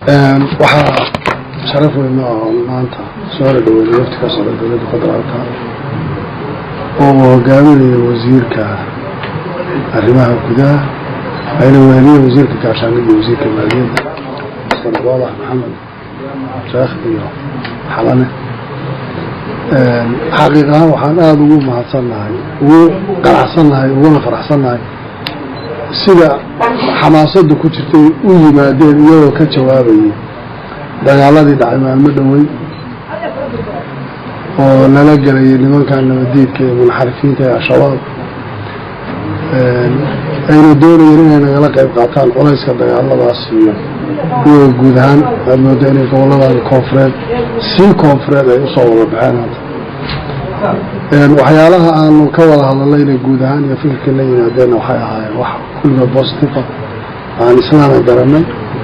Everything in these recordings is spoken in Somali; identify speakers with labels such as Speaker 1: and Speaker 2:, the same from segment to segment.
Speaker 1: waxaa sharaf weyn oo maanta soo dhadhaweynay wafti ka socda dowladda federaalka oo hogaaminaya wasiirka arrimaha gudaha ayna weheliye wasiirka gaashaandhig iyo wasiirka maaliyadda mr boolax maxamed sheekh iyo xalane xaqiiq ahaan waxaan aada ugu mahadsannahay ugu qanacsannahay uguna faraxsannahay sida xamaasada ku jirtay u yimaadeen iyagoo ka jawaabayay dagaaladii dhacay maalmo dhowey oo lala gelayay nimankan nabadiidka ee munxarifiinta ee al-shabaab ayna doonayeen inay nagala qayb qaataan culayska dagaaladaas iyo iyagoo guud ahaan aad mooda inay goboladan koonfureed sii koonfureed ay usoo wada baxeen hadda waxyaalaha aanu ka wada hadallayna guud ahaan iyo fikirka la yimaadeenna waxay ahaayeen wax kulliga bositiva aan islaana garanay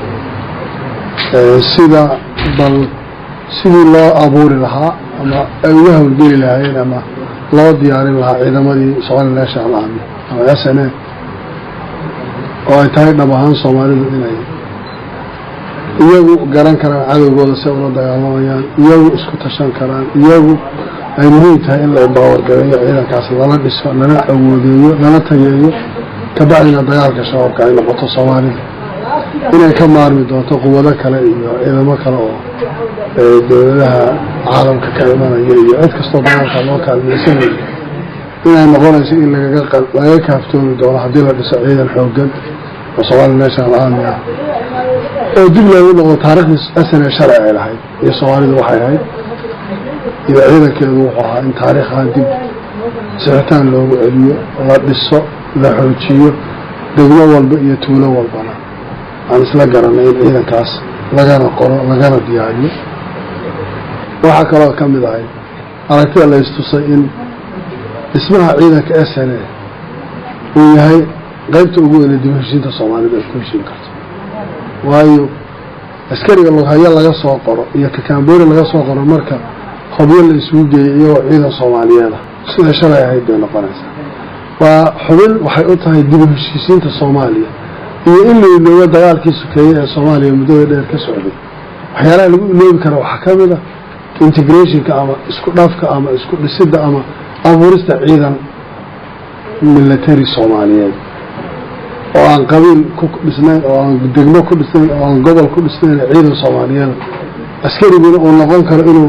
Speaker 1: sida bal sidii loo abuuri lahaa ama ay uga hawlgeli lahaayeen ama loo diyaarin lahaa ciidamadii somali national army ama s n a oo ay tahay dhab ahaan soomaalidu inay iyagu garan karaan cadowgooda si ula dagaalamayaan iyagu isku tashan karaan iyagu ay muhiim tahay in la baawargareeyo ciidankaas lala dhiso lala awoodeeyo lala tageeyo kabacdina dagaalka shabaabka ay noqoto soomaalida inay ka maarmi doonto quwado kale iyo ciidamo kale oo dowladaha caalamka ka imanaya iyo cid kastoo dagaalka loo kaalmeysanayo inay noqonayso in lagaga kaaftoomi doono haddii la dhiso ciidan xoogan oo somali national army ah oo dib loogu noqdo taariikhdii asane sharci ay lahayd iyo soomaalidu waxay ahayd iyo ciidankeedu wuxuu ahaa in taariikhaan dib sixitaan loogu celiyo la dhiso la xoojiyo degmo walba iyo tuulo walbana aan isla garanay in ciidankaas lagana qoro lagana diyaariyo waxaa kaloo ka mid ahay aragtida la istusay in dhismaha ciidanka s n a uu yahay qaybta ugu weyne dib heshiinta soomaalida ay ku heshiin karto waayo askariga lughaya laga soo qoro iyo kakaambooni laga soo qoro marka hobyo la isugu geeyay iyagoo ciidan soomaaliyeeda siday shalay ahayd bay noqonaysaa waa xubin waxay u tahay dib heshiisiinta soomaaliya iyo in la iloobo dagaalkii sokeeye ee soomaaliya muddada dheer ka socday waxyaalaha lagu iloobi kara waxaa ka mid a integrationka ama isku dhafka ama isku dhisidda ama abuurista ciidan military soomaaliyeed oo aan qabiil ku dhisnayn oo aan degmo ku dhisnayn oo aan gobol ku dhisnayn ciidan soomaaliyeed askariguna uu noqon karo inuu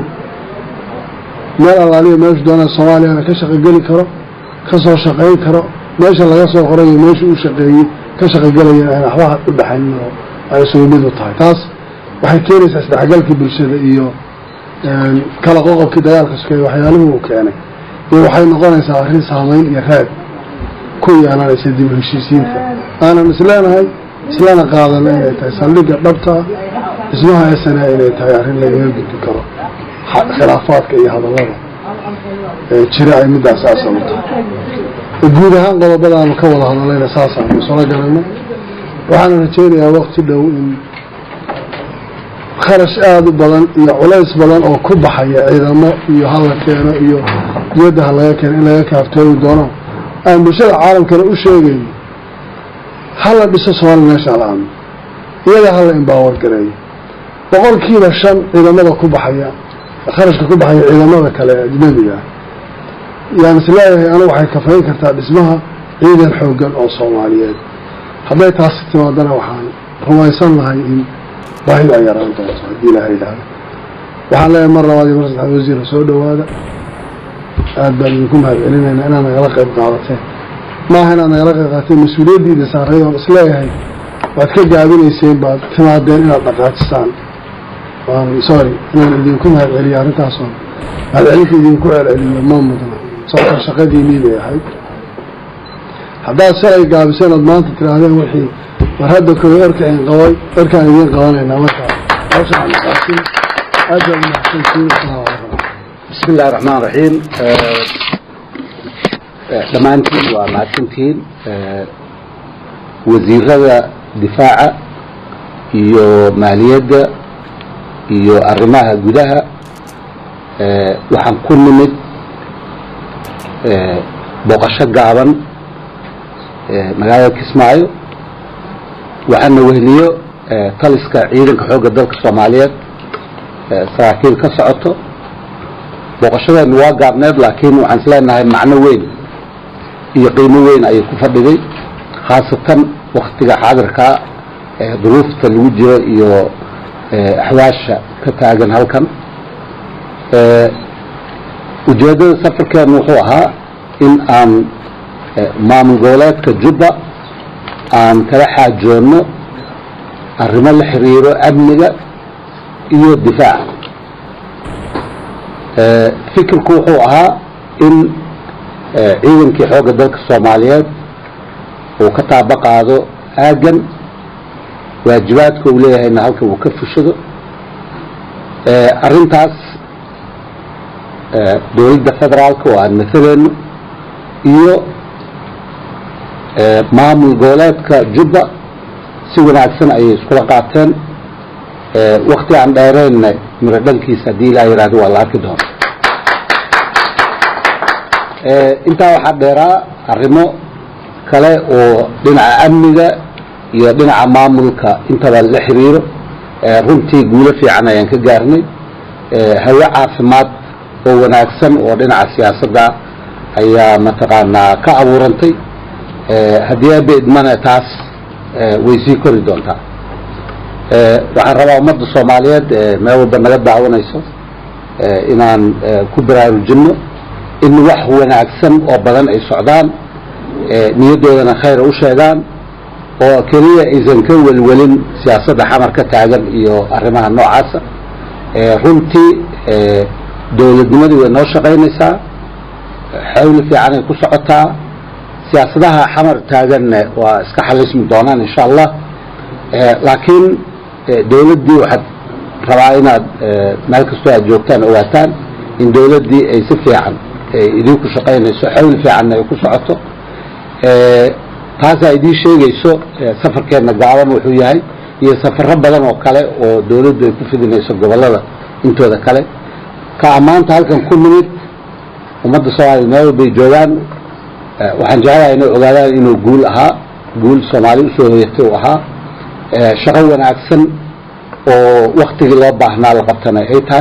Speaker 1: meel allaaliya meeshu doonaa soomaaliyana ka shaqogeli karo ka soo shaqayn karo meesha laga soo qorayo meesha uu shaqeeyey ka shaqogelaya aan waxba u dhaxayn oo ay isugu mid u tahay taas waxay keenaysaa isdhexgalkii bulshada iyo kala qoqobkii dagaalka sokeeye waxyaalihii uu keenay iyo waxay noqonaysaa arrin saamayn iyo raad ku yeelanaysa dib heshiisiinta aanan isleenahay islana qaadana inay tahay saldhigga dhabta ah dhismaha esana inay tahay arrin lagaga gudbi karo khilaafaadka iyo hadallada jira ay middaas asal u tahay guud ahaan qodobadaanu ka wada hadallayna saasaanu isla garanay waxaana rajaynayaa waqti dhow in kharash aada u badan iyo culays badan oo ku baxaya ciidamo iyo hala keeno iyo diyadda ha laga keeno in laga kaaftoomi doono aan bulshada caalamkana u sheegayno hala dhiso somali national army iyaga hala imbaawar gareeyo boqolkiiba shan ciidamada ku baxaya kharashka ku baxaya ciidamada kale ee ajnabiga ah yaan is leeyahay anu waxay kafayn kartaa dhismaha ciidan xoogan oo soomaaliyeed hadday taasi timaadana waxaan rumaysan lahay in baahidu ay yaraan doonto haddii ilaha yidhaahdo waxaan leeyahay mar labaad iyo mar saddexaad wasiirka soo dhowaada aada baan idinku mahad celinaynaa inaad nagala qayb qaadateen maaha inaad nagala qayb qaadateen mas-uuliyaddiina saarayd oon isleeyahay waad ka gaabinayseen baad timaadeen inaad dhaqaajisaan waan sorry inaan idinku mahad celiyo arrintaasoo mahad celinta idinku celceliyo ma mudna sababta shaqadiinii bay ahayd haddaad shalay gaabiseen ood maanta tiraahdeen wixii war hadda koy orkaan qabay orkaan idiin qabanaynaa marka hawshaan maqaasin aad baad mahadsantiin asalaamu calaykum
Speaker 2: bismi illahi raxmaan raxiim dhammaantiin waa mahadsantihiin wasiirada difaaca iyo maaliyadda iyo arrimaha gudaha waxaan ku nimid booqasho gaaban magaalada kismaayo waxaana weheliyo taliska ciidanka xoogga dalka soomaaliyeed saraakiil ka socoto booqashadeenu waa gaabneed laakiin waxaan isleenahay macno weyn iyo qiimo weyn ayay ku fadhiday khaasatan waktiga xaadirkaa duruufta lagu jiro iyo axwaasha ka taagan halkan ujeeddada safarkeenu wuxuu ahaa in aan maamul goboleedka jubba aan kala xaajoonno arrimo la xiriiro amniga iyo difaaca fikirku wuxuu ahaa in ciidankii xoogga dalka soomaaliyeed uu ka taaba qaado aagan waajibaadka uu leeyahayna halka uu ka fushado arrintaas dowladda federaalka oo aan mataleyno iyo maamul goboleedka jubba si wanaagsan ayay iskula qaateen wakti aan dheereenna miro dhankiisa haddii ilaa yihahdo waa la arki doona intaa waxaa dheeraa arrimo kale oo dhinaca amniga iyo dhinaca maamulka intaba la xiriiro runtii guulo fiican ayaan ka gaarnay hawe caafimaad oo wanaagsan oo dhinaca siyaasadda ayaa mataqaanaa ka abuurantay haddii abeedmana taas way sii kori doontaa waxaan rabaa ummadda soomaaliyeed meel walba naga daawanayso inaan ku baraarujinno in wax wanaagsan oo badan ay socdaan niyaddoodana khayra u sheegaan oo keliya aysan ka welwelin siyaasadda xamar ka taagan iyo arrimaha noocaasa runtii dowladnimadii way noo shaqaynaysaa xawli fiican ay ku socotaa siyaasadaha xamar taaganna waa iska xalismi doonaan insha allah laakiin dowladdii waxaad rabaa inaad meel kastoo aad joogtaan ogaataan in dowladdii ay si fiican idinku shaqaynayso xawli fiicanna ay ku socoto taasaa idiin sheegayso safarkeenna gaaban wuxuu yahay iyo safaro badan oo kale oo dowladdu ay ku fidinayso gobollada intooda kale ka ammaanta halkan ku nimid ummadda soomaaliya meel walbay joogaan waxaan jeclahay inay ogaadaan inuu guul ahaa guul soomaali usoo hoyatay uu ahaa shaqo wanaagsan oo waktigii loo baahnaa la qabtana ay tahay